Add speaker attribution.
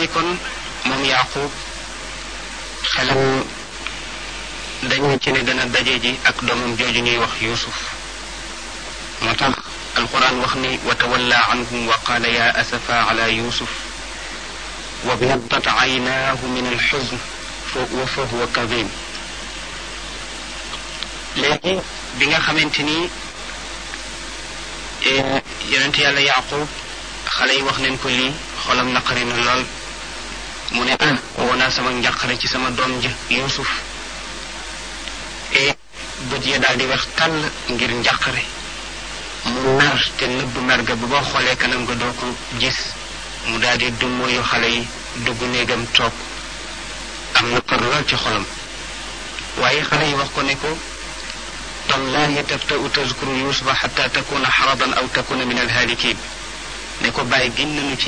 Speaker 1: ni kon moom yaqub xelam dañu ci ne dana daje ji ak doomam jooju ñuy wax yusuf moo tax alquran wax ni wa tawalla anhum wa qaala ya asafa ala yusuf wa biyaddat aynaahu min alxuzn wa fa huwa kadim léegi bi nga xamante ni yonent yàlla yaqub xale yi wax nañ ko lii xolam naqari na lool mu ne ah woo naa sama njàqare ci sama doom ja yusuf e bët ya daal di wex tàll ngir njàqare mu mer te nëbb mer ga bu boo xoolee kanam nga doo ko gis mu daal di dummóoyu xale yi dugg néegam toog am na kër lool ci xolam waaye xale yi wax ko ne ko tallahi taftau tazkuru yusufa xata takuna xaradan aw takuna min alhaalikin ne ko bàyyi gin nañu ci